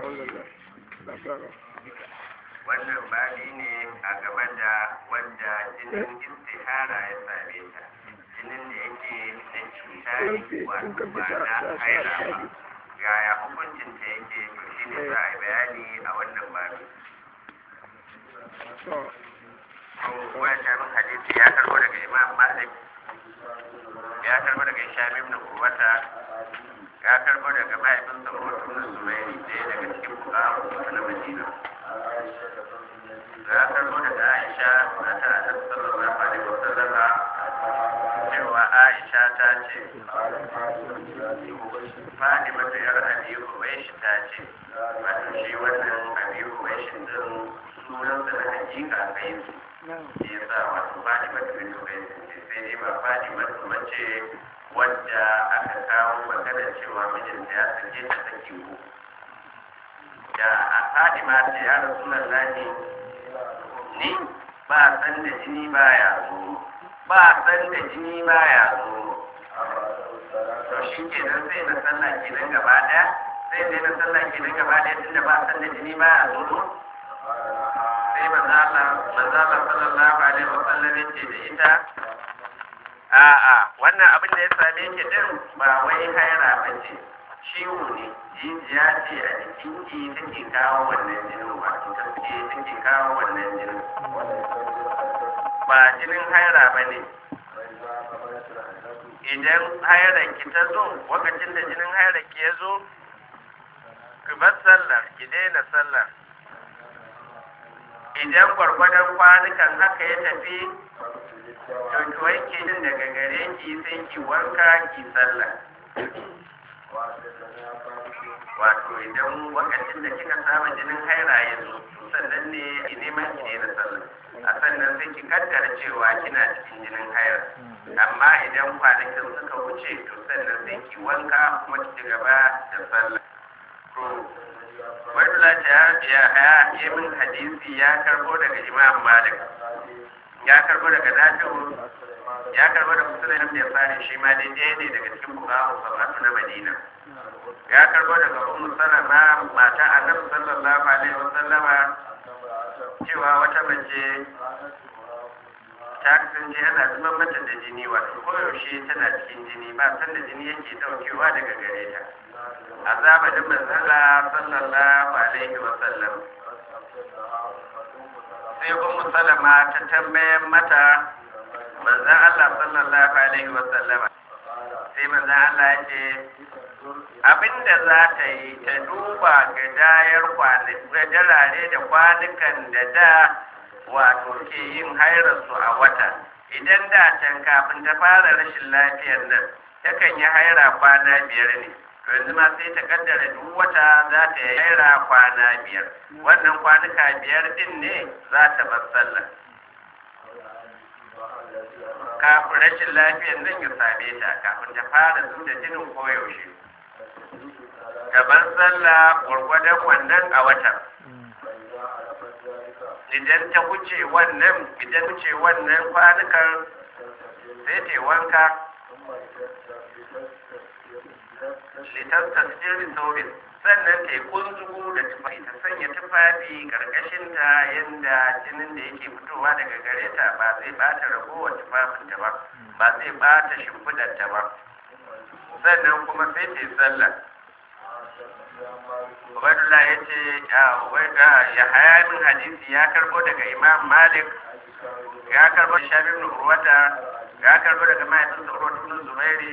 alhamdulillah da fara wannan babi ne a game da wanda jinin istihara ya same ta jinin da yake na cuta ne wato ba na haira ba yaya hukuncin ta yake to shine za a yi bayani a wannan babi to wancan hadisi ya karbo daga imam malik ya karbo daga isham ibn urwata ya karbo daga mahaifinsa urwatu na zubairi ɗaya daga cikin fuqaha na madina ya karbo daga aisha mata annabi sallallahu alaihi wasallam cewa aisha ta ce Fatima ta yar Abi Huwaishi ta ce wato shi wannan Abi Huwaishi din sunansa na hakika kai su shi yasa wato Fatima ta bin Huwaishi ce sai dai ba Fatima ta mace wadda aka kawo magana cewa mijinta ya sake ta saki uku da a Fatima ta ya Rasulullahi ni ba san da jini baya zo ba san da jini baya zo to shi ke nan sai na sallah ke nan gaba ɗaya sai dai na sallah ke nan gaba ɗaya tunda ba san da jini baya zo sai manzala manzala sallallahu alaihi wa sallam yace da ita a'a wannan abin da ya same ki din ba wai haira ba ce ciwo ne jijiya ce a jikin ki take kawo wannan jinin wato take take kawo wannan jinin ba jinin haira ba ne idan hairar ki ta zo lokacin da jinin hairar ki ya zo ki bar sallar ki daina sallar idan gwargwadon kwanukan haka ya tafi to ki wanke jin daga gare ki sai ki wanka ki sallah wato idan lokacin da kika saba jinin haira ya zo sannan ne ki neman ki daina sallah a sannan sai ki kaddara cewa kina cikin jinin haira amma idan kwanakin suka wuce to sannan sai ki wanka kuma ki ci gaba da sallah to wadda ta ya ya yi min hadisi ya karbo daga imam malik ya karbo daga nafi'u ya karbo da musulun da ya fara shi ma dai ɗaya ne daga cikin bukahu sabatu na madina ya karbo daga ummu salama mata annabi sallallahu alaihi wasallama cewa wata mace ta kasance yana zuban mata da jini wato koyaushe tana cikin jini ba san da jini yake daukewa daga gare ta a zamanin manzala sallallahu alaihi wa sallam sai ummu salama ta tambayar mata manzan Allah sallallahu alaihi wa sallama sai manzan Allah ya ce abinda za ta yi ta duba ga dayar darare da kwanukan da da wato ke yin hairarsu a wata idan da can kafin ta fara rashin lafiyar nan takan yi haira kwana biyar ne to yanzu ma sai ta kaddara duk wata za ta yi haira kwana biyar wannan kwanuka biyar din ne za ta bar sallah kafin rashin lafiyar nan ya same ta kafin ta fara zuwa jinin koyaushe ta bar sallah gwargwadon wannan a watan idan ta wuce wannan idan wuce wannan kwanukan sai ta wanka litar tasiri saurin sannan ta yi kunzugu da tufafi ta sanya tufafi karkashin ta yadda jinin da yake fitowa daga gare ta ba zai bata ragowar tufafinta ba ba zai bata shimfidarta ba sannan kuma sai ta yi sallah Ubaidullah ya ce ya haya min hadisi ya karbo daga Imam Malik ya karbo da Shabi ibn Urwata ya karbo daga mahaifinsa Urwata ibn Zubairi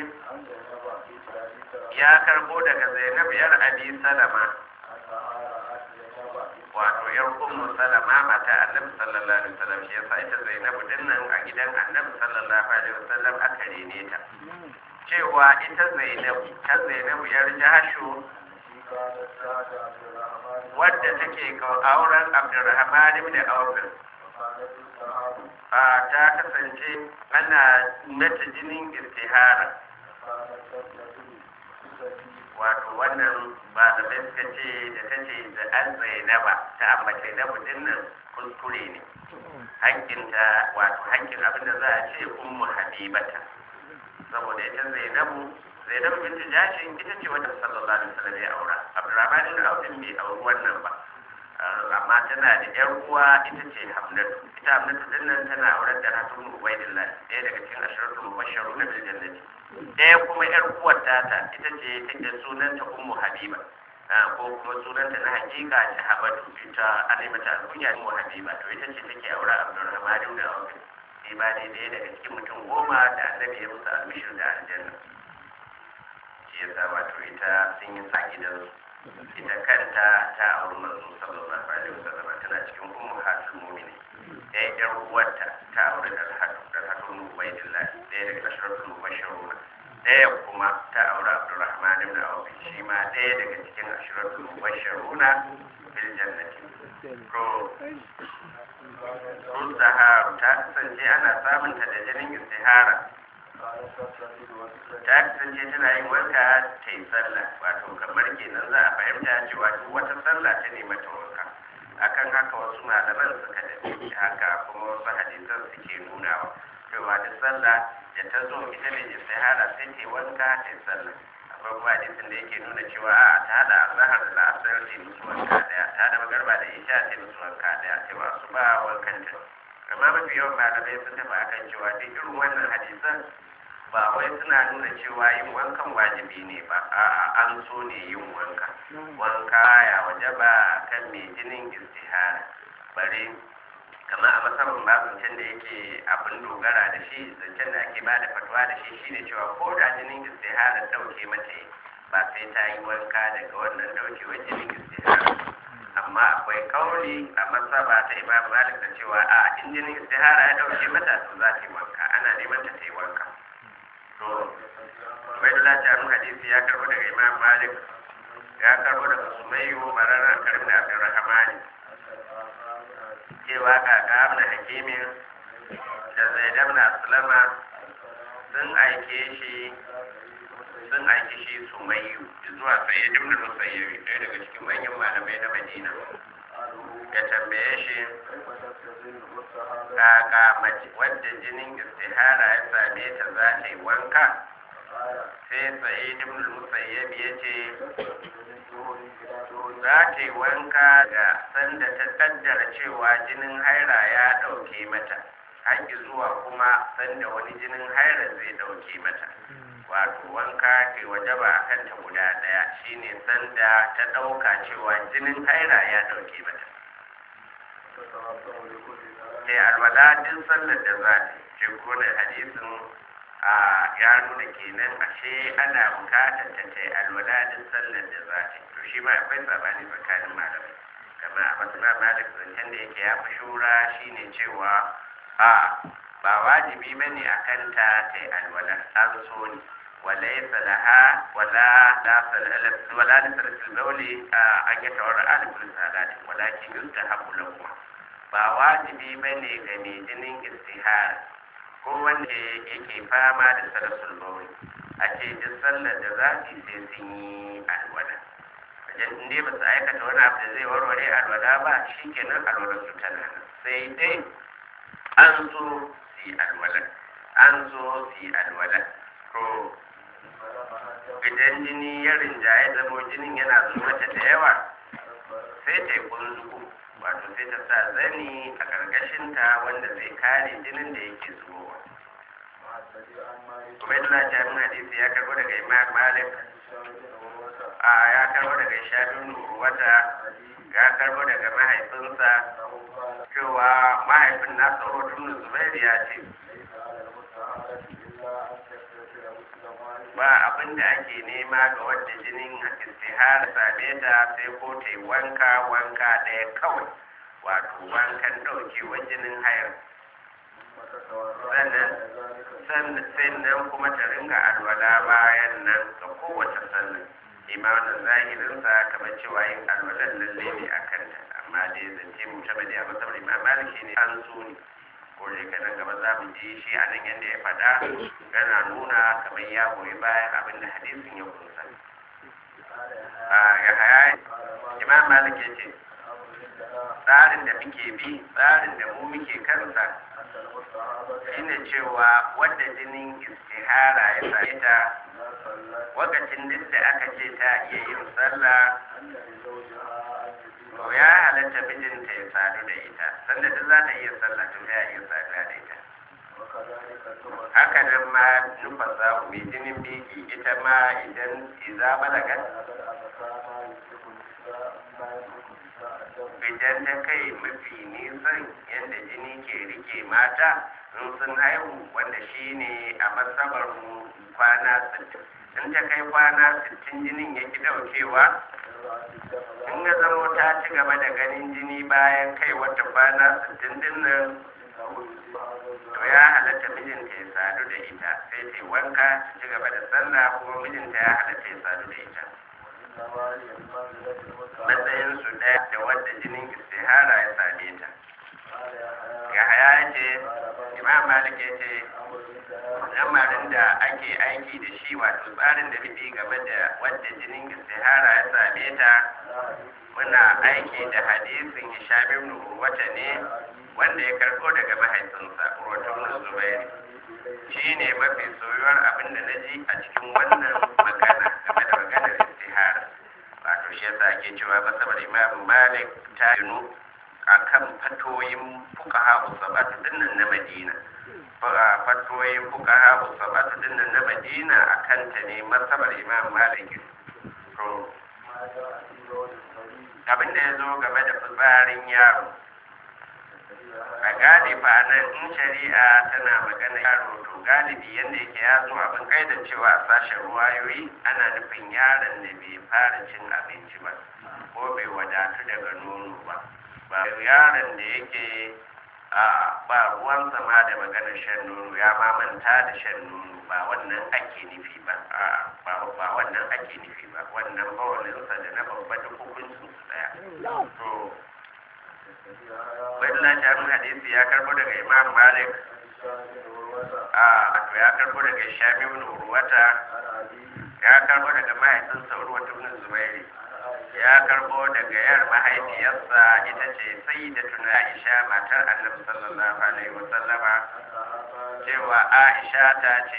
ya karbo daga Zainab yar Abi Salama wato yar Ummu Salama mata Annabi sallallahu alaihi wasallam shi yasa ita Zainab din nan a gidan Annabi sallallahu alaihi wasallam aka rene ta cewa ita Zainab ta Zainab yar Jahashu wadda take auren abdurrahman ibn auf a ta kasance ana mata jinin istihara wato wannan ba da bai suka ce da ta ce da an zainaba ta ambace na mutum nan kuskure ne hankinta wato hankin abinda za a ce ummu habibata saboda ita zainabu zainabu bintu jashin ita ce wata sallallahu alaihi wasallam ya aura abdurrahman ibn auf bai auri tana da yar uwa ita ce hamnatu ita hamnatu din nan tana auren da hatun ubaidillah ɗaya daga cikin ashiratu mubasharu na bil jannati ɗaya kuma yar uwar tata ita ce take sunanta ummu habiba ko kuma sunanta na hakika shahabatu ita ana mata alkunya ummu habiba to ita ce take aure abdurrahman ibn auf sai ba dai ɗaya daga cikin mutum goma da annabi ya musu albishir da aljanna shi yasa wato ita sun yi sa gidansu ita kanta ta auri manzo sallallahu alaihi wasallam tana cikin ummu hatul mu'mini ɗaya ɗan uwarta ta auri da hadu da hadu ubaidillah ɗaya daga ashratul mubashshirun ɗaya kuma ta auri abdurrahman ibn auf shi ma ɗaya daga cikin ashratul mubashshirun bil jannati to sun ta kasance ana samunta da jinin istihara ta kasance tana yin wanka ta yi sallah wato kamar kenan za a fahimta cewa duk wata sallah ta ne mata wanka akan haka wasu malaman suka dace haka kuma wasu hadisan suke nunawa cewa duk sallah da ta zo ita ne istihara sai ta yi wanka ta yi sallah akwai kuma hadisin da yake nuna cewa a ta hada azhar da la'asar ta musu wanka daya ta hada magarba da isha ta musu wanka daya cewa su ba wankan ta amma mafi yawan malamai sun tafi akan cewa duk irin wannan hadisan ba wai suna nuna cewa yin wankan wajibi ne ba a'a an so ne yin wanka wanka ya waje ba kan mai jinin istihara bare kamar a masarar ba zancen da yake abin dogara da shi zancen da ake bada fatuwa da shi shine cewa ko da jinin istihara dauke mata ba sai ta yi wanka daga wannan daukewar jinin istihara amma akwai kauli a masaba ta imam malik da cewa a in jinin istihara ya dauke mata to za ta yi wanka ana neman ta ta yi wanka to ubaidullah ta mun hadisi ya karbo daga imam malik ya karbo daga sumayyu barara karim da abdurrahman cewa kaka ibn hakimin da zaid ibn aslama sun aike shi sun aiki shi sumayyu zuwa sayyid ibn musayyib ɗaya daga cikin manyan malamai na madina ya tambaye shi kaka mace wadda jinin istihara ya same ta za ta yi wanka sai sayyid ibn musayyib ya ce za ta yi wanka da sanda ta kaddara cewa jinin haira ya ɗauke mata haƙi zuwa kuma sanda wani jinin haira zai ɗauke mata wato wanka ke wajaba a kanta guda ɗaya shine sanda ta ɗauka cewa jinin haira ya ɗauke mata sai alwala din sallar da za ta ce kone hadisin a ya nuna kenan ashe ana bukatar ta ta alwala din sallar da za ta to shi ma akwai sabani tsakanin malamai kama a masana malik zancen da yake ya fi shura shine cewa a ba wajibi bane a kanta ta yi alwala an so ne وليس لها ولا ولا لسلة البول أن يتورع لكل الصلاة ولكن يستحب لهما ba wajibi ba ne ga mai jinin istihara ko wanda yake fama da sarasul bauri a ce duk sallar da za su sai sun yi alwala wajen inda ba su aikata wani abu da zai warware alwala ba shi kenan alwalar su tana nan sai dai an so su yi alwala an so su yi alwala to idan jini ya rinjaye zamo jinin yana zuwa mata da yawa sai ta yi kunzugu wato sai ta sa zani a ƙarƙashinta wanda zai kare jinin da yake zubowa ubaidullah jami'in hadisi ya karbo daga imam malik a ya karbo daga shafin wata ya karbo daga mahaifinsa cewa mahaifin nasa hotun zubairu ya ce ba abin da ake nema ga wadda jinin istihara same ta sai ko ta yi wanka wanka ɗaya kawai wato wankan ɗaukewar jinin hayar sannan sannan kuma ta ringa alwala bayan nan ga kowace sannan imanin zahirinsa kamar cewa yin alwalan lalle ne a kanta amma dai zance mu ta bade a masabar imam maliki ne an so ne ko da yake nan gaba za mu ji shi a nan yadda ya faɗa yana nuna kamar ya goyi bayan abin da hadisin ya kunsa ya haya imam malik ya ce tsarin da muke bi tsarin da mu muke kansa shine cewa wadda jinin istihara ya same ta wakacin duk da aka ce ta iya yin sallah to ya halatta mijinta ya sanda duk za ta iya sallah to ya iya saduwa da ita haka nan ma nufa samu mai jinin biki ita ma idan iza balagat idan ta kai mafi nisan yadda jini ke rike mata in sun haihu wanda shi ne a masabar kwana 60 in ta kai kwana 60 jinin ya ki daukewa in ya zama ta ci gaba da ganin jini bayan kai wata kwana 60 din nan to ya halatta mijinta ya sadu da ita sai ta wanka ta ci gaba da sallah kuma mijinta ya halatta ya sadu da ita matsayin su ɗaya da wadda jinin istihara ya same ta ya haya ce imam malik ya ce lamarin da ake aiki da shi wato tsarin da nufi game da wadda jinin istihara ya same ta muna aiki da hadisin hisham ibn urwata ne wanda ya karɓo daga mahaifinsa urwatun zubairi shi ne mafi soyuwar abin da na ji a cikin wannan magana game da maganar istihara wato shi yasa ake cewa masabar imam malik ta yinu a kan fatoyin fukaha usabatu dinnan na madina fatoyin fukaha usabatu dinnan na madina a kanta ne masabar imam malik to abin da ya zo game da fitsarin yaro a galiba nan in shari'a tana magana yaro to galibi yadda yake ya zo abin kaidan cewa a sashen ruwayoyi ana nufin yaron da bai fara cin abinci ba ko bai wadatu daga nono ba ba yaron da yake a ba ruwan sama da maganar shan nono ya ma manta da shan nono ba wannan ake nufi ba ba wannan ake nufi ba wannan bawalinsa da na babba da hukuncin su daya to Bayan Jami'in hadisi ya karbo daga Imam Malik a to ya karbo daga Shami ibn Urwata ya karbo daga mahaifinsa Urwata ibn Zubairi ya karbo daga yar mahaifiyarsa ita ce sayyidatuna Aisha matar Annabi sallallahu alaihi wa sallama cewa Aisha ta ce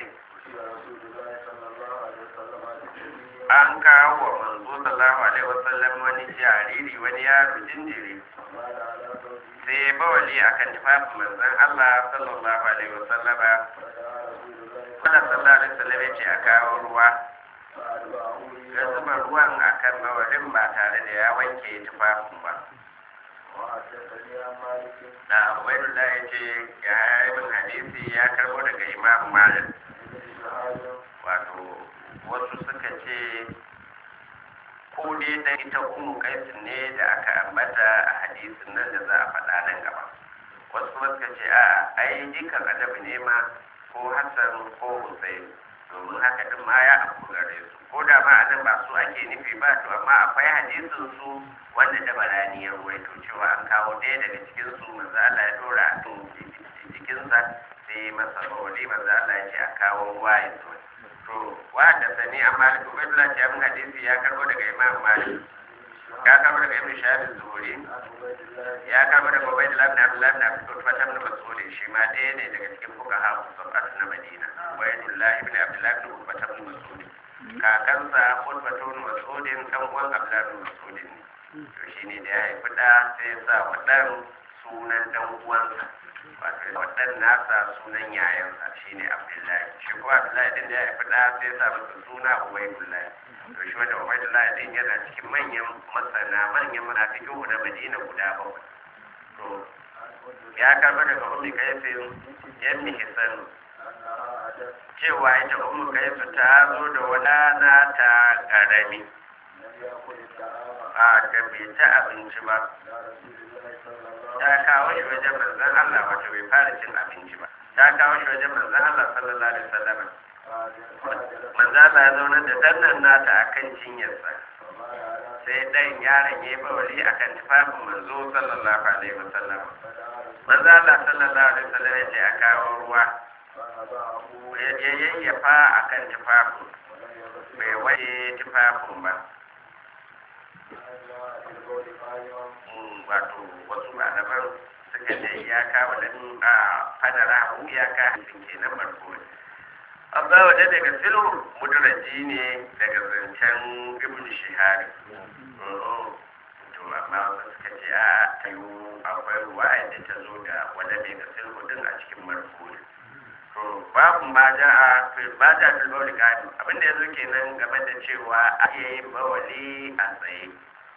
an kawo wa manzo sallallahu alaihi wa sallam wani jariri wani yaro jinjiri sai bawali akan tufafin manzon Allah sallallahu alaihi wa sallama wannan sallallahu alaihi wa sallam ya ce a kawo ruwa ya zuba ruwan akan bawalin ba tare da ya wanke tufafin ba da ubaidullah ya ce ya haifin hadisi ya karbo daga imam malik wato wasu suka ce ko dai da ita umu kaisin ne da aka ambata a hadisin nan da za a faɗa nan gaba wasu kuma suka ce a ai jikan adabi ne ma ko hassan ko hussein domin haka din ma ya abu gare su ko da ma anan ba su ake nufi ba to amma akwai hadisin su wanda da barani ya ruwaito cewa an kawo ɗaya daga cikin su manzo Allah ya dora a kan jikinsa sai masa bawali manzo Allah ya ce a kawo ruwa ya zo to wanda sani a malik ubaidullah ce abin hadisi ya karbo daga imam malik ya karbo daga ibn shahab zuhuri ya karbo daga ubaidullah ibn abdullah ibn abdullah ibn mas'ud shi ma ɗaya ne daga cikin fuqaha sab'at na madina ubaidullah ibn abdullah ibn ubbat ibn mas'ud kakansa ubbat ibn mas'ud dan uwan abdullah ibn mas'ud ne to shine da ya haifi da sai ya sa wa dan sunan dan uwansa wato wadan nasa sunan yayansa shine abdullahi shi ko abdullahi din da ya haifi da sai sa masa suna ubaidullahi to shi wanda ubaidullahi din yana cikin manyan masana manyan munafiqu da madina guda bakwai to ya karba daga ummi kaisin yammi hisan cewa ita ummu kaisu ta zo da wani nata karami a da bai ta abinci ba ta kawo shi wajen manzan Allah wato bai fara cin abinci ba ta kawo shi wajen manzan Allah sallallahu alaihi wasallam manzan Allah ya zauna da dannan nata akan cinyarsa sai dan yaron ya bawali akan tufafin manzo sallallahu alaihi wasallam manzan Allah sallallahu alaihi wasallam ya ce a kawo ruwa ya yayyafa akan tufafin bai waje tufafin ba wato wasu malaman suka ce iyaka wadannan a fadara hu iyaka hancin ke nan barko amma wadda daga silu muduraji ne daga zancen ibn shihari to amma wasu suka ce a ta yi akwai ruwaya da ta zo da wanda bai ga sulhu din a cikin marfu'i to babu ma ja a ba ja fil bawli gadi abinda yazo kenan game da cewa a iya yin bawali a tsaye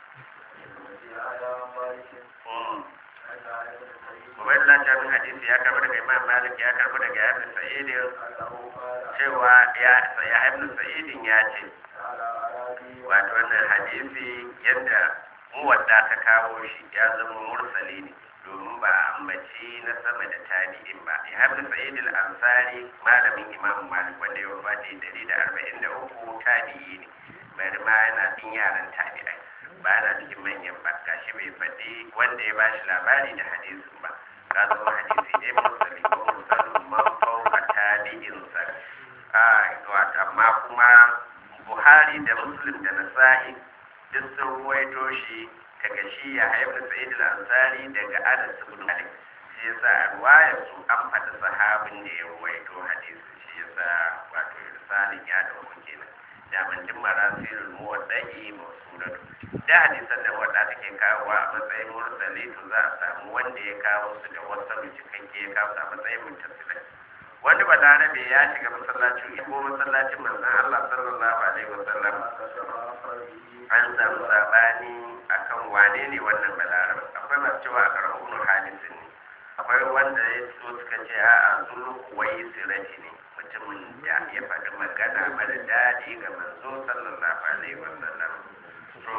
Ubaidullah ta bin hadisi ya karbi daga Imam Malik ya karbi daga Ibn Sa'id cewa ya ya Ibn Sa'id ya ce wato wannan hadisi yadda muwadda ta kawo shi ya zama mursali ne domin ba a ambaci na sama da tabi'in ba ya haɗu sa'id al-ansari malamin imam malik wanda ya wafati dari da arba'in da uku tabi'i ne bari ma yana cikin yaran tabi'ai ba yana cikin manyan ba gashi bai faɗi wanda ya bashi labari da hadisin ba ka zama hadisi ne mursali ko mursalin man fauka tabi'in sa a wato amma kuma buhari da muslim da nasa'i duk sun ruwaito shi daga shi ya haifar sa'id al-ansari daga anas ibn malik shi yasa a ruwayar su an faɗi sahabin da ya ruwaito hadisi shi yasa wato irsalin ya dauko kenan da manjin marasilul muwaddai mawsulatu da hadisan da wadda take kawo a matsayin mursali to za a samu wanda ya kawo su da wasu cikakke ya kawo su a matsayin muttasilai wani balarabe ya shiga masallacin ko masallacin manzon Allah sallallahu alaihi wasallam an samu sabani akan wane ne wannan balarabe akwai masu cewa a karɓar hadisin ne akwai wanda ya so suka ce a a zulu kuwai sirati ne mutumin da ya faɗi magana mara daɗi ga manzo sallallahu alaihi wasallam to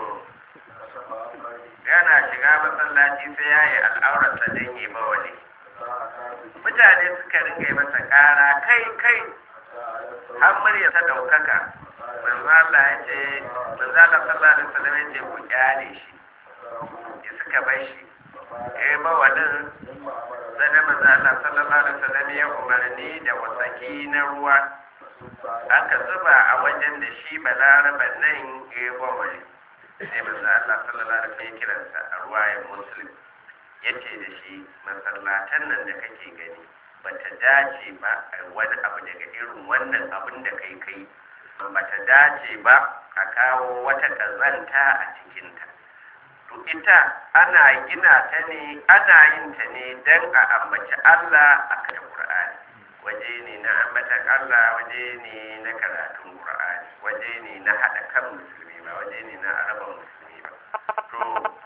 yana shiga masallaci sai ya yi al'aurarsa don yi bawali mutane suka ringa yi masa ƙara kai kai har murya ta ɗaukaka manzo Allah ya ce manzo Allah sallallahu alaihi wasallam ya ce ku kyale shi ya suka bar shi eh bawalin sai manzo Allah sallallahu alaihi wasallam ya umarni da wasaki na ruwa aka zuba a wajen da shi balaraban nan ya bawali sai manzo Allah sallallahu alaihi wasallam ya kiransa a ruwayan muslim yace da shi masallatan nan da kake gani bata dace ba a wani abu daga irin wannan abin da kai kai bata dace ba a kawo wata kazanta a cikinta to ita ana gina ta ne ana yin ta ne don a ambaci Allah a kan Qur'ani waje ne na ambatan Allah waje ne na karatun Qur'ani waje ne na haɗa kan musulmi ba waje ne na araba musulmi ba to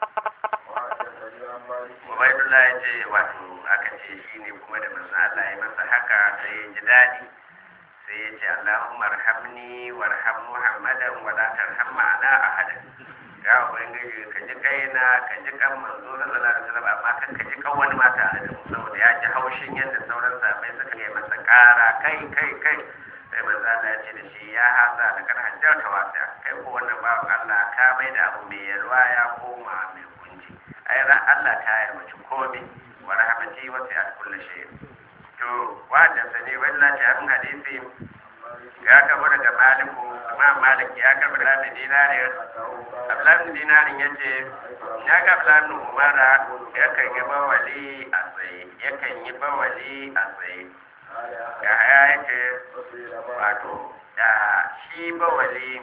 Ubaidullah ya ce wato aka ce shi ne kuma da manzo Allah ya masa haka sai ya ji daɗi sai ya ce Allahumma arhamni warham Muhammadan wa la tarham ma'ana ahadan ya ubangiji ka ji kaina ka ji kan manzo sallallahu alaihi wasallam amma kan ka ji kan wani ma tare da mu saboda ya ji haushin yadda sauran sahabbai suka yi masa ƙara kai kai kai sai manzo Allah ya ce da shi ya hasa da kan hajjar ta wasa kai ko wannan bawan Allah ka mai da abu mai yalwa ya koma mai kunci ai ran Allah ta yarwaci komai wa rahmati wa sa'at kulli shay to wanda sani wannan ta abin hadisi ya kabo daga maliku imam malik ya karbi da dinarin ablan dinarin ya ce ya ga ablan umara yakan yi bawali a tsaye yakan yi bawali a tsaye ya haya yake wato da shi bawali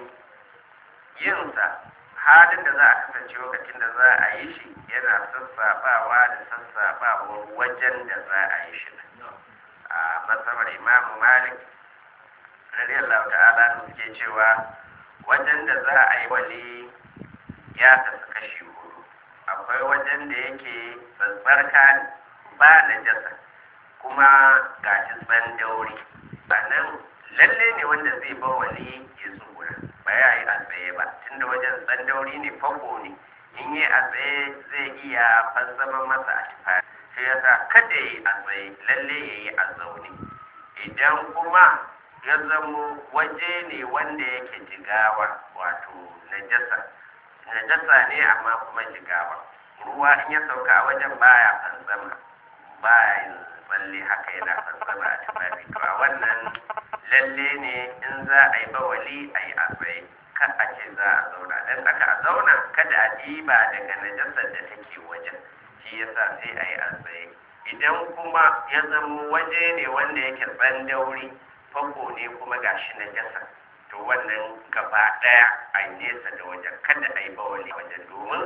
yinsa halin da za a kasance lokacin da za a yi shi yana sassaɓawa da sassaɓawa wajen da za a yi shi a masabar imamu malik radiyallahu ta'ala da suke cewa wajen da za a yi wali ya tafi kashi hudu akwai wajen da yake tsarka ba na jasa kuma ga shi tsandauri a nan lalle ne wanda zai ba wali ya tsura ba ya yi a tsaye ba tunda wajen tsandauri ne fako ne in yi a tsaye zai iya fassama masa a tufa sai ya sa kada ya yi a tsaye lalle ya yi a zaune idan kuma ya zamo waje ne wanda yake jigawa wato najasa najasa ne amma kuma jigawa ruwa in ya sauka a wajen baya fansama baya yin tsalle haka yana fansama a tufafi to a wannan lalle ne in za a yi bawali a yi a tsaye kan a ce za a zauna don aka a zauna kada a ɗiba daga najasar da take wajen shi yasa sai a yi a tsaye idan kuma ya zamo waje ne wanda yake tsandauri fanko ne kuma gashi na jasa to wannan gaba daya a nesa da wajen kada a yi bawali wajen domin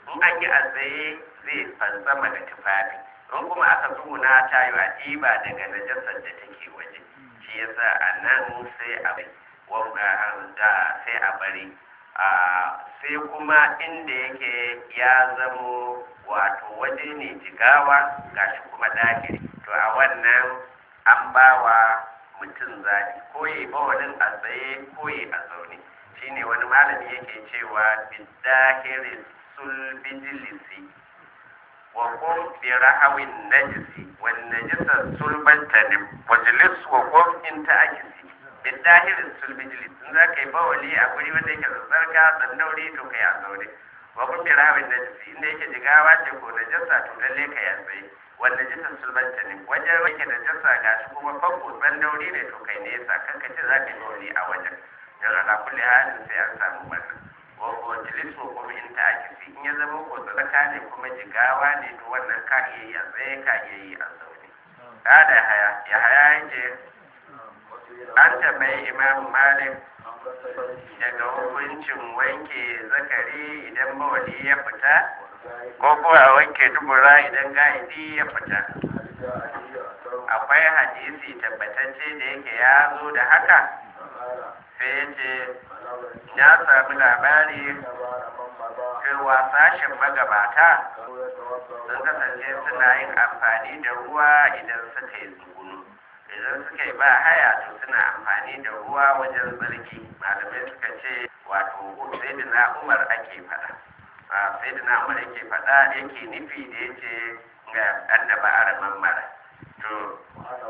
in an yi a tsaye zai fantsama da tufafi in kuma aka tsuguna ta yi a ɗiba daga najasar da take waje shi yasa a nan sai a da sai a bari sai kuma inda yake ya zamo wato waje ne jigawa gashi kuma ɗakiri to a wannan an ba wa mutum zaɓi ko yi bawalin a tsaye ko yi a zaune shine wani malami yake cewa bidahirin sulbijilisi wa qum bi rahawin najisi wan najisa sulbantanim wajlis wa qum in ta'akisi bidahirin sulbijilisi in za ka yi bawali a guri wanda yake tsarka tsandauri to kai a zaune wa qum bi rahawin najisi inda yake jigawa ce ko najasa to lalle kai a tsaye wanda jisan sulbanta ne wajen wake da jasa ga shi kuma fanko ban dauri ne to kai nesa kan ka ce za ka yi wani a wajen yan ala kulli halin sai an samu wannan wa ko jilisu kuma in ta akisi in ya zama ko sadaka ne kuma jigawa ne to wannan ka iya yi a tsaye ka iya yi a zaune kada haya ya haya yake an tambayi imam malik daga hukuncin wanke zakari idan mawali ya fita ko ko a wanke dubura idan ga'idi ya fita akwai hadisi tabbatacce da yake ya zo da haka sai ya ce ya sami labari cewa sashen magabata sun kasance suna yin amfani da ruwa idan suka yi tsugunu idan suka yi ba haya to suna amfani da ruwa wajen tsarki malamai suka ce wato sai da na umar ake faɗa sai da na umar yake faɗa yake nufi da ya ce ga annaba araman mara to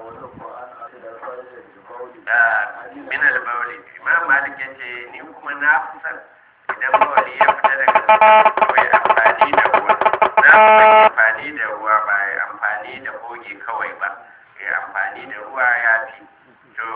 min al-bawli imam malik yace ni kuma na kusan idan bawli ya fita daga kawai amfani da ruwa na kusan amfani da ruwa ba ya amfani da goge kawai ba ya amfani da ruwa ya fi to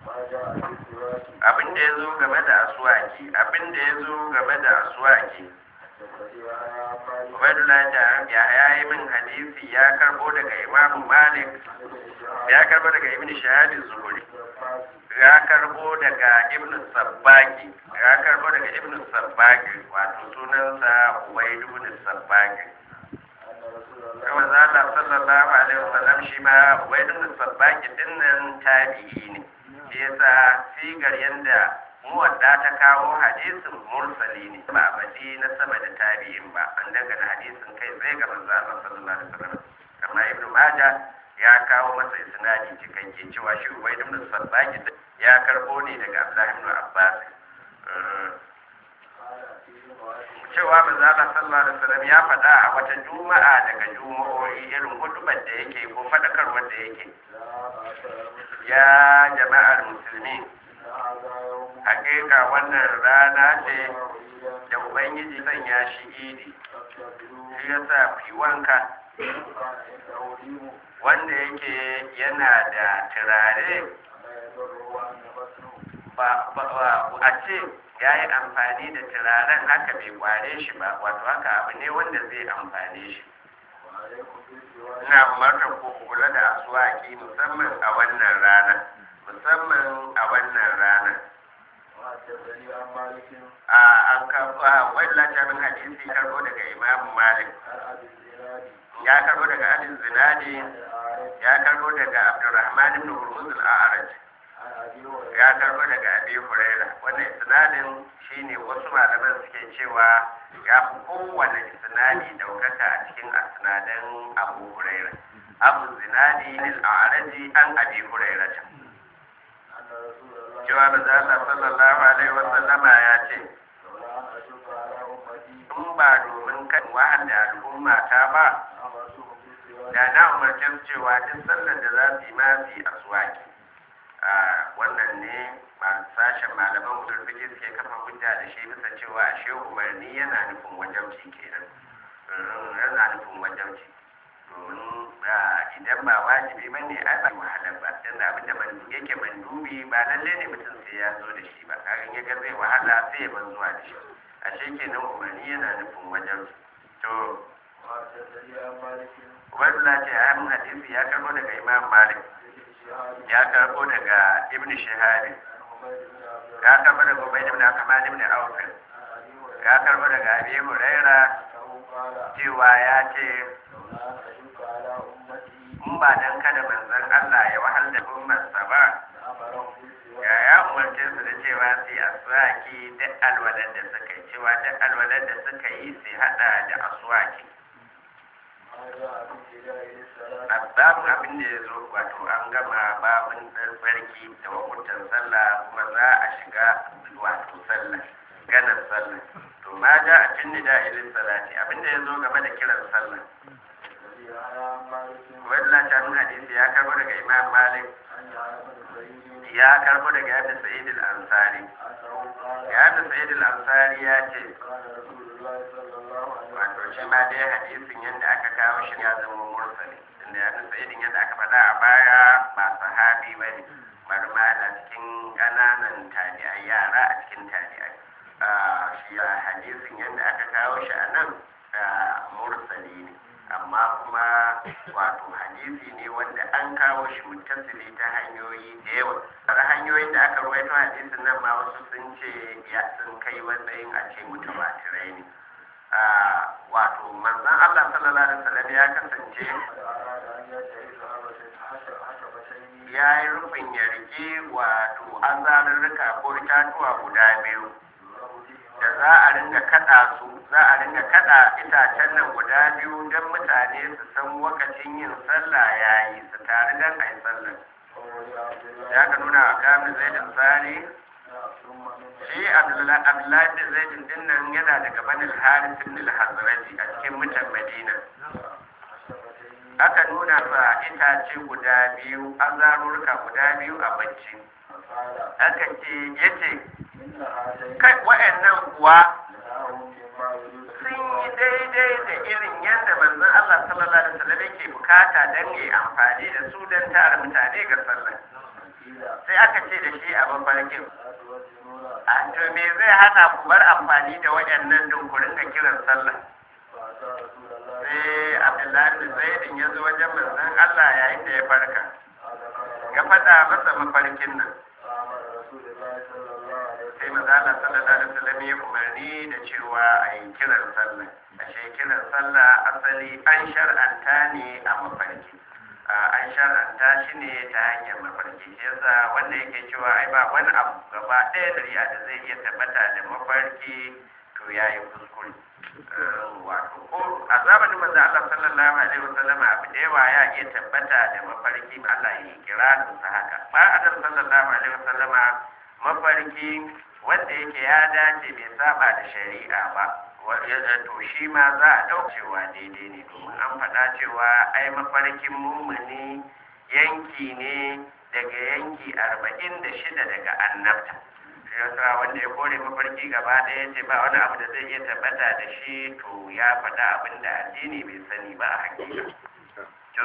abin da ya zo game da asuwaki abin da ya zo game da asuwaki Ubaidullah da ya yi min hadisi ya karbo daga Imam Malik ya karbo daga Ibn Shahad Zuhri ya karbo daga Ibn Sabbaki ya karbo daga Ibn Sabbaki wato sunansa Ubaid ibn Sabbaki Kuma Allah sallallahu alaihi wasallam shi ma Ubaid ibn Sabbaki dinnan tabi'i ne shi yasa sigar yanda muwadda ta kawo hadisin mursali ne ba a baɗi na sama da tabi'in ba an dangana hadisin kai zai ga manzo Allah sallallahu alaihi wasallam amma ibnu maja ya kawo masa isnadi cikakke cewa shi ubayd ibn sabbaki ya karbo ne daga abdullahi ibn abbas cewa manzo Allah sallallahu alaihi wasallam ya faɗa a wata juma'a daga juma'o'i irin hudubar da yake ko faɗakarwar da yake ya jama'ar musulmi hakika wannan rana ce da ubangiji sanya shi idi shi ya sa fi wanka wanda yake yana da turare ba a ce ya yi amfani da turaren haka bai kware shi ba wato haka abu ne wanda zai amfane shi ina umartar ku kula da asuwaki musamman a wannan rana musamman a wannan rana a an karɓa wani latarin hadisi karɓo daga imam malik ya karɓo daga adin zinadi ya karɓo daga abdurrahman ibn hurmuz al-a'raj ya karɓo daga abi huraira wannan isnadin shine wasu malaman suke cewa ya fi kowane isnadi daukaka a cikin asnadan abu huraira abu zinadi al-a'raji an abi huraira cewa da Allah sallallahu alaihi wa sallama ya ce in ba domin kan wahanda al'umma ta ba da na umarce su cewa duk sallar da za su yi ma su yi aswaki a wannan ne masu sashen malaman usul fiqh suke kafa hujja da shi bisa cewa ashe umarni yana nufin wajabci kenan yana nufin wajabci domin idan ba wajibi ba ne ai ba wahala ba dan abin da man yake mandubi ba lalle ne mutum sai ya zo da shi ba kagan ya ga zai wahala sai ya ban zuwa da shi ashe kenan umarni yana nufin wajen to Ubaidullah ce a mun hadisi ya karbo daga Imam Malik ya karbo daga Ibn Shihab ya karbo daga Ubayd ibn Akmal ibn Auf ya karbo daga Abi Huraira cewa ya ce in ba dan kada manzon Allah ya wahal da ummarsa ba ya ya umarce su da cewa su yi aswaki duk alwalar da suka yi cewa duk alwalar da suka yi su hada da aswaki babin abin da ya zo wato an gama babin tsarki da wakutan sallah kuma za a shiga wato sallah ganin sallah to ma ja a cin nida ilin salati abin da ya zo game da kiran sallah wadda ta nuna hadisi ya karbo daga imam malik ya karbo daga yadda sa'id al-ansari yadda sa'id al-ansari ya ce wato shi ma dai hadisin yadda aka kawo shi ya zama mursali inda yadda sa'idin yadda aka faɗa a baya ba sahabi ba ne bari ma yana cikin ƙananan tabi'ai yara a cikin tabi'ai shi hadisin yadda aka kawo shi a nan mursali ne amma kuma wato hadisi ne wanda an kawo shi muttasili ta hanyoyi da yawa har hanyoyin da aka ruwaito hadisin nan ma wasu sun ce ya sun kai matsayin a ce mutawatirai ne wato manzon Allah sallallahu alaihi wasallam ya kasance ya yi rufin ya rike wato azarurruka ko itatuwa guda biyu da za a ringa kada su za a ringa kada itacen nan guda biyu don mutane su san wakacin yin sallah ya yi su tare don a yi sallah ya ka nuna a kamun zaidin sani shi abdullahi da zaidin din nan yana daga banin harisun al-hazraji a cikin mutan madina aka nuna sa itace guda biyu azarurruka guda biyu a bacci aka ce yace kai wa'annan kuwa sun yi daidai da irin yadda manzon Allah sallallahu alaihi wasallam yake bukata dan yi amfani da su dan tara mutane ga sallah sai aka ce da shi a mafarkin a to me zai hana ku bar amfani da waɗannan don ku ringa kiran sallah sai Abdullahi bin Zaidin ya zo wajen manzon Allah yayin da ya farka ya faɗa masa mafarkin nan sai maza Allah sallallahu alaihi wasallam ya umarni da cewa a yi kiran sallah ashe kiran sallah asali an shar'anta ne a mafarki an shar'anta shi ne ta hanyar mafarki shi yasa wanda yake cewa ai ba wani abu gaba ɗaya da riya da zai iya tabbata da mafarki to ya yi kuskure wato ko a zamanin manzo Allah sallallahu alaihi wasallam abu da yawa ya iya tabbata da mafarki Allah ya kira sa haka ba adam sallallahu alaihi wasallama mafarki wanda yake ya dace bai saba da shari'a ba to shi ma za a ɗauka cewa daidai ne domin an faɗa cewa ai mafarkin mumuni yanki ne daga yanki arba'in da shida daga annabta shi yasa wanda ya kore mafarki gaba ɗaya ce ba wani abu da zai iya tabbata da shi to ya faɗa abin da addini bai sani ba a hakika to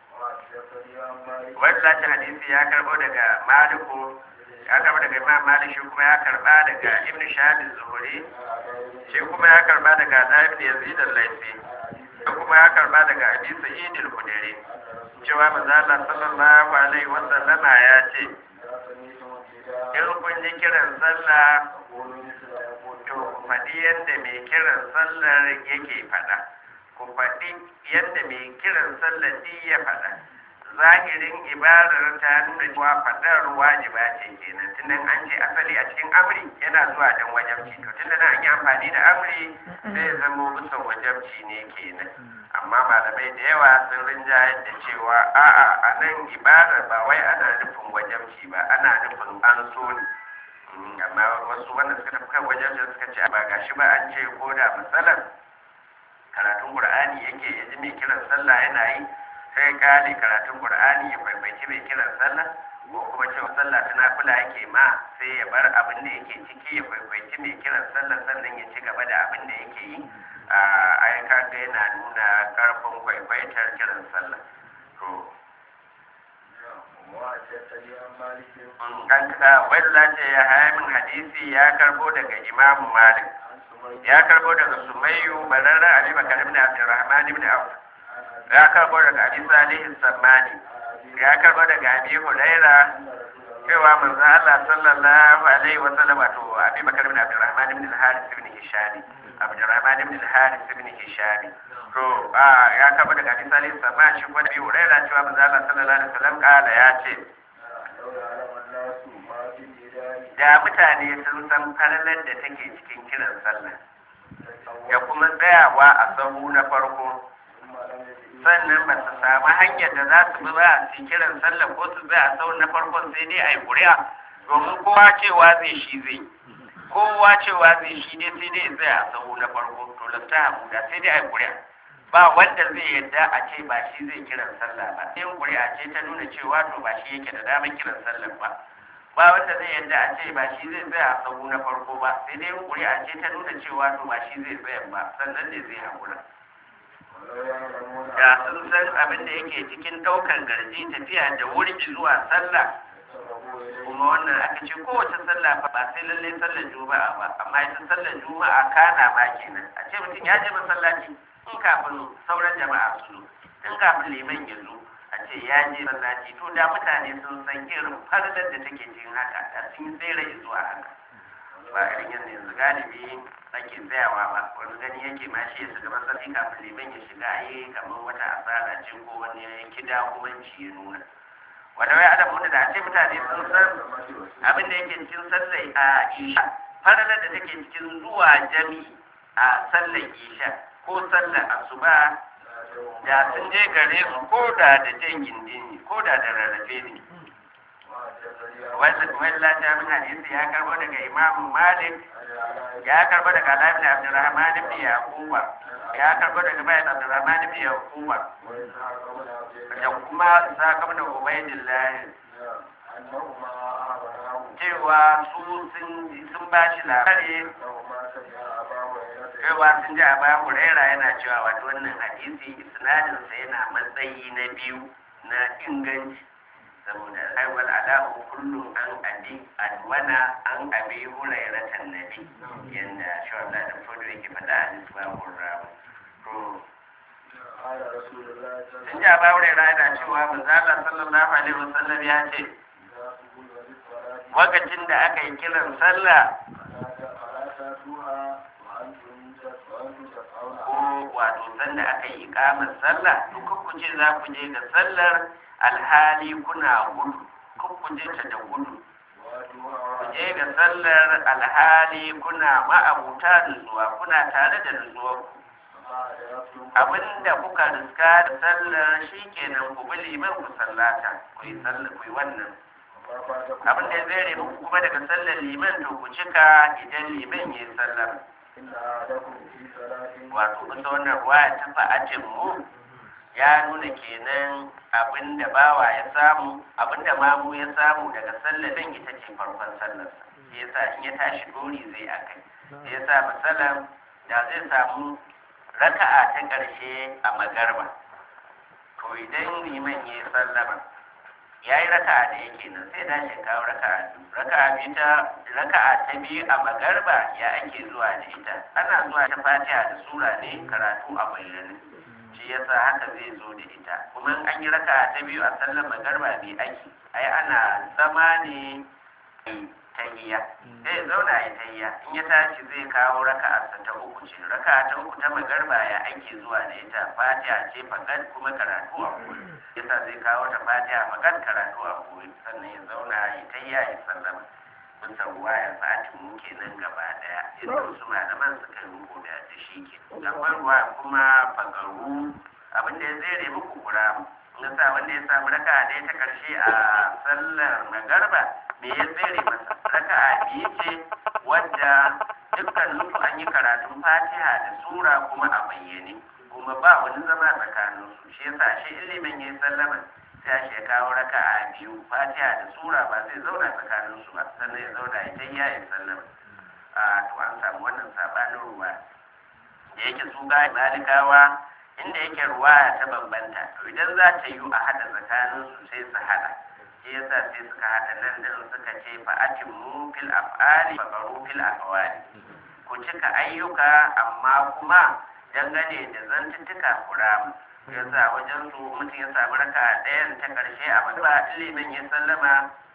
wanda hadisi ya karɓo daga maliku ya karba daga imam malik shi kuma ya karba daga ibn shahab zuhuri shi kuma ya karba daga da ibn yazid al-laifi shi kuma ya karba daga abi sa'id al-khudri cewa manzo Allah sallallahu alaihi wa sallama ya ce in kun ji kiran sallah to ku faɗi yadda mai kiran sallar yake faɗa ku faɗi yadda mai kiran sallar ya faɗa zahirin ibarar ta nuna cewa faɗar wajiba ce kenan tunan an ce asali a cikin amri yana zuwa don wajabci to tunda nan an yi amfani da amri sai zamo bisa wajabci ne kenan amma malamai da yawa sun rinjayar da cewa a'a a nan ibarar ba wai ana nufin wajabci ba ana nufin an so ne amma wasu wanda suka tafi kan wajabci suka ce ba gashi ba an ce ko da misalan karatun qur'ani yake ya ji mai kiran sallah yana yi sai kale karatun qur'ani ya faifaici mai kiran sallah ko kuma cewa sallah ta nafila yake ma sai ya bar abin da yake ciki ya faifaici mai kiran sallah sannan ya ci gaba da abin da yake yi a ai kaga yana nuna karfin kwaifaitar kiran sallah to an ka wadda ce ya haya min hadisi ya karbo daga imamu malik ya karbo daga sumayyu bararra ali bakar ibn abdurrahman ibn auf ya karbo daga abi salih sammani ya karbo daga abi huraira cewa manzo Allah sallallahu alaihi wa sallam to Abi Bakar ibn Abdurrahman ibn al-Harith ibn Hisham Abdurrahman ibn al-Harith ibn Hisham to a ya kaba daga hadisi salih sama shi ko da biyu raira cewa manzo Allah sallallahu alaihi wa sallam kala ya ce da mutane sun san falalar da take cikin kiran sallah da kuma tsayawa a sahu na farko sannan ba su samu hanyar da za su bi ba su kiran sallah ko su zai a sahu na farkon sai dai a yi ƙuri'a domin kowa cewa zai shi zai kowa cewa zai shi dai sai dai zai a sahu na farko to lafta hamuda sai dai a yi ƙuri'a ba wanda zai yadda a ce ba shi zai kiran sallah ba sai ƙuri'a ce ta nuna cewa to ba shi yake da damar kiran sallah ba ba wanda zai yadda a ce ba shi zai tsaya a sahu na farko ba sai dai ƙuri'a ce ta nuna cewa to ba shi zai tsaya ba sannan ne zai haƙura da sun san abin da yake cikin ɗaukar garji tafiya da wuri zuwa sallah kuma wannan aka ce kowace sallah fa ba sai lallai sallar juma'a ba amma ita sallar juma'a kana ma kenan a ce mutum ya je masallaci in kafin sauran jama'a su zo in kafin liman ya zo a ce ya je masallaci to da mutane sun san irin fardar da take cikin haka da sun yi tsere zuwa haka ba irin yanzu yanzu galibi ake tsayawa ba wani gani yake ma shi ya shiga masallaci kafin liman ya shiga yi kamar wata asara ce ko wani kida hukunci ya nuna wanda wai adam wanda da ce mutane sun san abin da yake cikin sallar a isha faralar da take cikin zuwa jami a sallar isha ko sallar asuba da sun je gare su ko da da jan gindini ko da da rarrafe ne wanda ta min hadisi ya karbo daga imamu malik ya karbo daga alamin abdurrahman ibn yaquba ya karbo daga bayan abdurrahman ibn yaquba da kuma saka mana ubaidillah cewa su sun ba shi labari cewa sun ji a bayan huraira yana cewa wato wannan hadisi isnadinsa yana matsayi na biyu na inganci saboda aiwal ala'u kullum an abi adwana an abi hurairatan nabi yanda shawar da fodo yake faɗa a nisbahun ramu to sun ji a bayan huraira yana cewa manzala sallallahu alaihi wasallam ya ce lokacin da aka yi kiran sallah ko wato sanda aka yi ikamar sallah duka ku ce za ku je da sallar alhali kuna gudu kun ku je ta da gudu ku je da sallar alhali kuna ma'abuta nutsuwa kuna tare da nutsuwar abinda kuka riska da sallar shi kenan ku bi liman ku sallata ku yi sallar ku yi wannan abin da zai muku kuma daga sallar liman to ku cika idan liman ya yi sallar wato kusa wannan ruwa ta fa'atin mu ya nuna kenan abin da bawa ya samu abin da mamu ya samu daga sallar din ita ce farkon sallarsa sai yasa in ya tashi dori zai a kai sai yasa misalan da zai samu raka'a ta ƙarshe a magarba to idan liman ya yi sallama ya yi raka'a da yake nan sai dace kawo raka'a biyu raka'a biyu ta raka'a ta biyu a magarba ya ake zuwa da ita ana zuwa ta fatiha da sura ne karatu a bayyane shi yasa haka zai zo da ita kuma in an yi raka'a ta biyu a sallar magarba bai ake ai ana zama ne tahiyya sai zauna ya tahiyya in ya tashi zai kawo raka'a ta uku ce raka'a ta uku ta magarba ya ake zuwa da ita fatiha ce fakat kuma karatu a koyi yasa zai kawo ta fatiha fakat karatu a koyi sannan ya zauna ya tahiyya ya sallama mun san ruwa ya fati mu kenan gaba daya yadda wasu malaman suka yi rubu da da shi ke akwai ruwa kuma fagaru abin da ya zere muku kura nasa wanda ya samu raka'a ɗaya ta karshe a sallar magarba me ya tsere masa raka'a biyu ce wadda dukkan su an yi karatun fatiha da sura kuma a bayyane kuma ba wani zama tsakanin su shi yasa shi ilimin ya yi sallama sai shi ya kawo raka'a biyu fatiha da sura ba zai zauna tsakanin su ba sannan ya zauna ya tayya ya sallama a to an samu wannan sabanin ruwa da yake su ga malikawa inda yake ruwa ta bambanta to idan za ta yi a hada tsakanin su sai su hada shi yasa sai suka hada nan da suka ce fa atimmu fil af'ali fa qaru fil aqwali ku cika ayyuka amma kuma dangane da zantuttuka kuramu yasa wajen su mutum ya samu raka ɗayan ta ƙarshe a ba ilimin ya sallama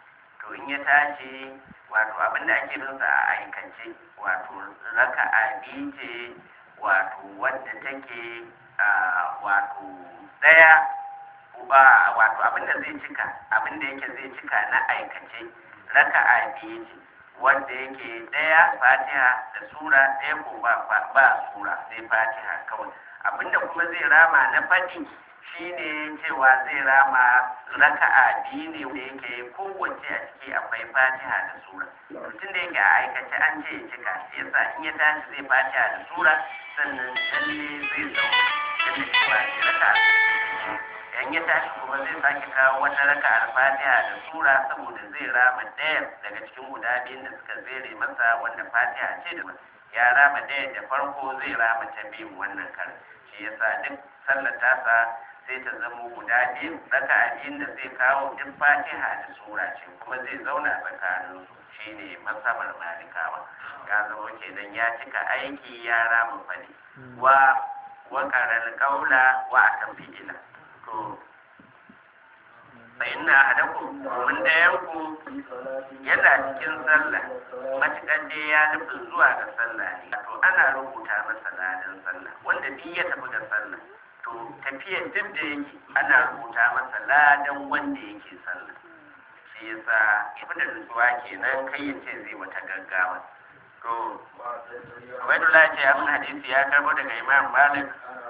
to in ya tashi wato abin da ake binsa a aikance wato raka'a biyu ce wato wadda take wato ɗaya ba wato abin da zai cika abin da yake zai cika na aikace raka'a biyu ce wanda yake ɗaya fatiha da sura ɗaya ko ba ba sura sai fatiha kawai abinda kuma zai rama na faɗi shine cewa zai rama raka'a biyu ne wanda yake kowace a ciki akwai fatiha da sura tun da yake a aikace an ce ya cika shi yasa in ya tashi zai fatiha da sura sannan lalle zai zama yadda cewa shi raka'a in ya tashi kuma zai sake kawo wata raka al-fatiha da sura saboda zai rama ɗaya daga cikin guda biyun da suka zere masa wanda fatiha ce da ya rama ɗaya da farko zai rama ta biyu wannan karin shi yasa duk sallar tasa sai ta zama guda biyu raka biyun da zai kawo duk fatiha da sura ce kuma zai zauna tsakanin su shine masabar malikawa ya zama kenan ya cika aiki ya rama fadi wa wa karal kaula wa akan fi'ila to bayan na hadaku mun ɗayanku yana cikin sallah matuƙar dai ya nufin zuwa ga sallah ne to ana rubuta masa ladan sallah wanda duk ya tafi ga sallah to tafiyar duk da yake ana rubuta masa ladan wanda yake sallah shi yasa ifi da nutsuwa kenan kai ya ce zai wata gaggawa to Ubaidullah ce abin hadisi ya karbo daga Imam Malik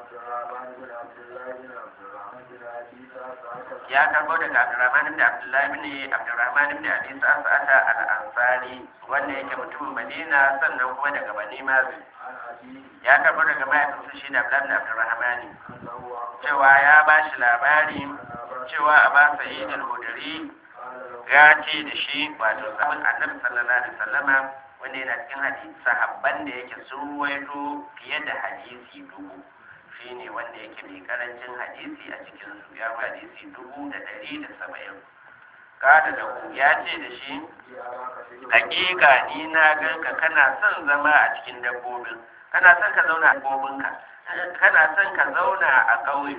ya karbo daga Abdurrahman ibn Abdullah ibn Abdurrahman ibn Abi Sa'ata al-Ansari wanda yake mutumin Madina sannan kuma daga Bani Mazin ya karbo daga mahaifinsa shi da Abdullah ibn Abdurrahman cewa ya ba shi labari cewa a ba Sa'id al-Hudri ya ce da shi wato sabon Annabi sallallahu alaihi wasallama wanda yana cikin hadisi sahabban da yake sun ruwaito fiye da hadisi dubu shi ne wanda yake mai karancin hadisi a cikin su ya hadisi dubu da ɗari da saba'in kada da ku ya ce da shi hakika ni na ganka kana son zama a cikin dabbobin kana son ka zauna a dabbobinka kana son ka zauna a ƙauye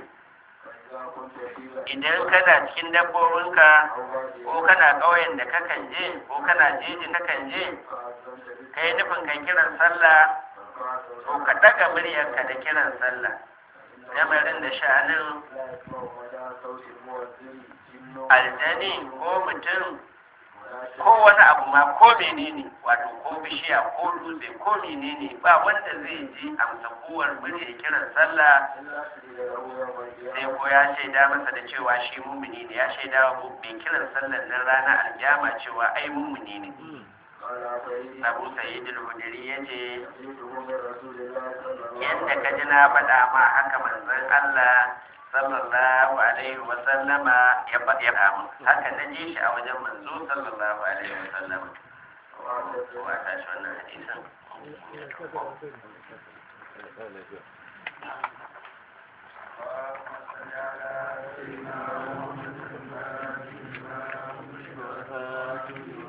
idan kana cikin dabbobinka ko kana ƙauyen da kakan je ko kana jejin kakan je ka yi nufin kan kiran sallah ko ka daga muryarka da kiran sallah lamarin da sha'anin aljani ko mutum ko wani abu ma ko menene wato ko bishiya ko dutse ko menene ba wanda zai ji amsa kowar muryar kiran sallah sai ko ya shaida masa da cewa shi mumuni ne ya shaida wa mai kiran sallar nan ranar aljama cewa ai mumuni ne abu sa'id al-hudri yace yadda ka ji na faɗa ma haka manzon Allah sallallahu alaihi wa sallama ya faɗa mu haka na ji shi a wajen manzo sallallahu alaihi wa sallama wa ta shi wannan hadisin Thank you.